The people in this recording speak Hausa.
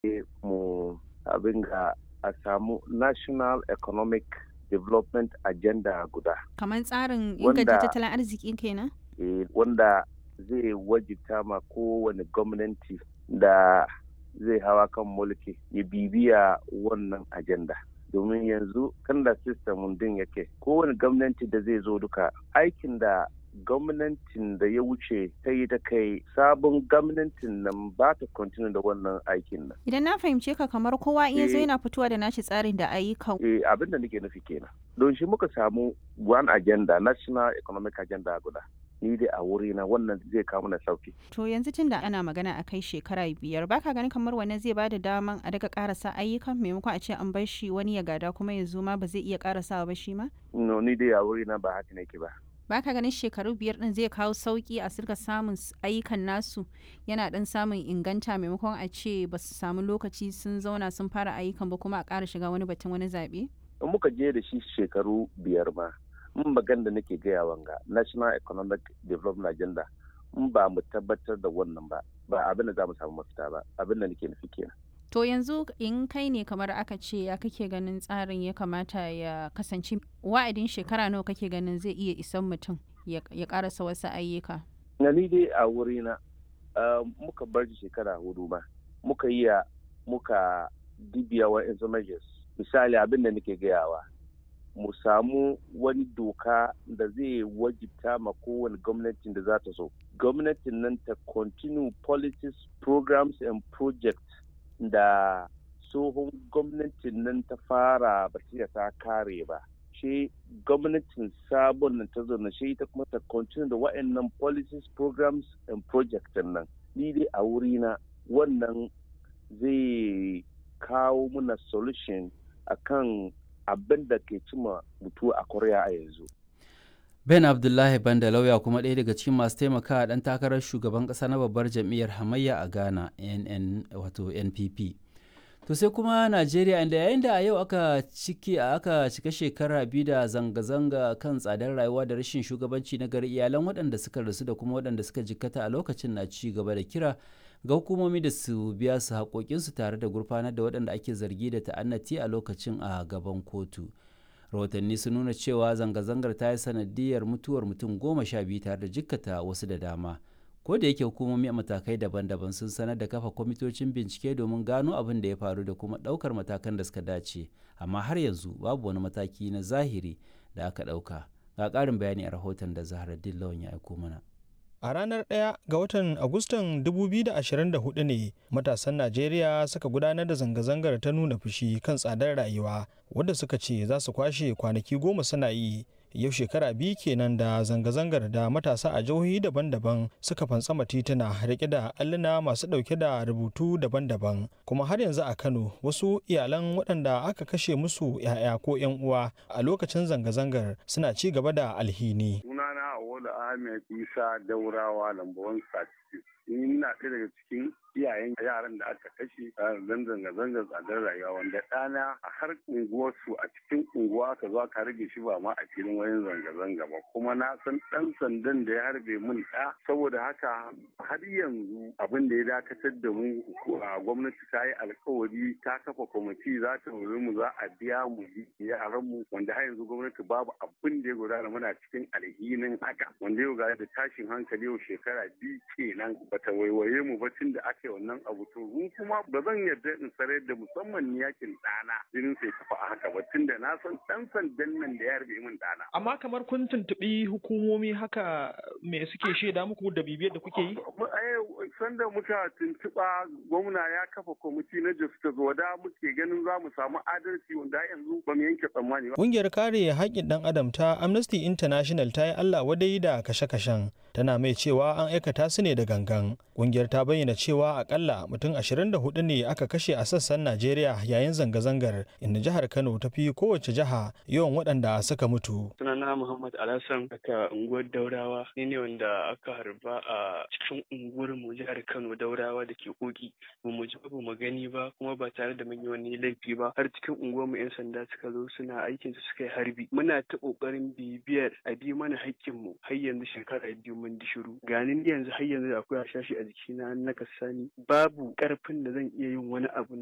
mu abin ga a samu national economic development agenda guda Kamar tsarin inganta tattalin arziki kenan? eh, wanda zai wajibta ma kowane gwamnati da zai hawa kan mulki ya bibiya wannan agenda domin yanzu kan da system din yake kowane gwamnati da zai zo duka aikin da gwamnatin da ya wuce ta yi ta kai sabon gwamnatin nan ba ta continue da wannan aikin nan Idan na fahimce ka kamar kowa in ya zo Eh. yana fitowa da nashi tsarin da ayyukan. eh, abin da nake nufi kenan don shi muka samu one agenda national economic agenda guda ni dai a wuri na wannan zai kawo mana sauki To yanzu tun da ana magana a kai shekara biyar baka ganin kamar wannan zai bada daman a daga karasa ayyukan maimakon a ce an bar shi wani ya gada kuma ya zo ma ba zai iya karasawa ba shi ma? no ni dai a wuri na ba haka nake ba Baka ganin shekaru biyar din zai kawo sauki a sirka samun s- ayyukan nasu yana dan samun inganta maimakon a ce ba su samu lokaci sun zauna sun fara ayyukan ba kuma a ƙara shiga wani batun wani zaɓe? in muka je da shi shekaru biyar ma in bagan da nake gaya wanga national economic development agenda in ba mu tabbatar da wannan ba ba abin da za mu samu mafita ba abin da nake nufi kenan To yanzu in kai ne kamar aka ce ya kake ganin tsarin ya kamata ya kasance wa'adin shekara nawa kake ganin zai iya isan mutum ya ya karasa wasu ayyuka. na ni dai a wuri na uh, muka bar shi shekara hudu ma muka yi ya muka dibiya wa measures misali abin da nake gayawa mu samu wani doka da zai wajibta ma kowane gwamnatin da za ta so gwamnatin nan ta continue policies programs and projects da tsohon gwamnatin nan ta fara ba ta ta kare ba shi gwamnatin sabon nan ta zauna shi ita kuma ta continue da wa'annan policies programs and projects nan ni dai a wurina wannan zai kawo muna solution akan abin da ke cima mutu a korea a yanzu Ben Abdullahi Banda lauya kuma ɗaya daga cikin masu taimakawa ɗan takarar shugaban ƙasa na babbar jam'iyyar hamayya a Ghana NN wato NPP. To sai kuma Najeriya inda yayin da a yau aka ciki aka cika shekara biyu da zanga-zanga kan tsadar rayuwa da rashin shugabanci na gari iyalan waɗanda suka rasu da kuma waɗanda suka jikkata a lokacin na ci gaba da kira ga hukumomi da su biya su haƙoƙinsu tare da gurfanar da waɗanda ake zargi da ta'annati a lokacin a gaban kotu. rahotanni sun nuna cewa zanga-zangar ta yi sanadiyar mutuwar mutum goma sha biyu tare da jikkata wasu da dama ko da yake hukumomi a matakai daban-daban sun sanar da kafa kwamitocin bincike domin gano abin da ya faru da kuma ɗaukar matakan da suka dace amma har yanzu babu wani mataki na zahiri da aka ɗauka ga ƙarin bayani a rahoton da zahra dillawan ya aiko mana A ranar 1 ga watan Agustan 2024 ne matasan Najeriya suka gudanar da zanga-zangar ta nuna fushi kan tsadar rayuwa wadda suka ce za su kwashe kwanaki goma suna yi. Yau shekara biyu kenan da zanga-zangar da matasa a jihohi daban-daban suka fantsama tituna rike da alluna masu ɗauke da rubutu daban-daban. Kuma har yanzu a Kano wasu iyalan waɗanda aka kashe musu 'ya'ya ko 'yan uwa a lokacin zanga-zangar suna ci gaba da alhini. sunana Awolu Ahmed Isa Daurawa lambawan Sati. Ni na ɗaya daga cikin iyayen yaran da aka kashe a zan zanga-zangar tsadar rayuwa wanda ɗana a har unguwarsu a cikin unguwa aka zo aka rage shi ba ma a filin wayan zanga-zanga ba kuma na san ɗan sandan da ya harbe mun ɗa saboda haka har yanzu abin da ya dakatar da mu a gwamnati ta yi alkawari ta kafa kwamiti za ta wuri mu za a biya mu yaran mu wanda har yanzu gwamnati babu abin da ya gudana muna cikin alhinin haka wanda yau ga da tashin hankali yau shekara biyu kenan bata waiwaye mu ba tun da aka yi wannan abu to mun kuma ba zan yarda in sarar da musamman ni yakin ɗana jinin sai tafi a haka ba tun da na san ɗan sandan nan da ya harbe min ɗana. Amma kamar kun tuntuɓi hukumomi haka me suke shaida muku da bibiyar da kuke yi? Sanda muka tuntuɓa gwamna ya kafa kwamiti na justice wada muke ganin za mu samu adalci wanda yanzu ba mu yanke tsammani ba. Ƙungiyar kare haƙƙin ɗan adam ta Amnesty International ta yi Allah wadai da kashe-kashen tana mai cewa an aikata su ne da gangan. Ƙungiyar ta bayyana cewa akalla mutum 24 ne aka kashe a sassan Najeriya yayin zanga-zangar inda jihar Kano ta fi kowace jiha yawan waɗanda suka mutu. Sunana sunana Muhammad Alhassan daga unguwar Daurawa ni ne wanda aka harba a cikin unguwar mu jihar Kano Daurawa da ke koki ba mu ji ba mu gani ba kuma ba tare da mun yi wani laifi ba har cikin unguwar mu yan sanda suka zo suna aikin su suka yi harbi muna ta kokarin bibiyar a bi mana haƙƙin mu har yanzu shekara biyu mun di shiru ganin yanzu har yanzu akwai hashashi a jikina na kasani babu karfin da zan iya yin wani abu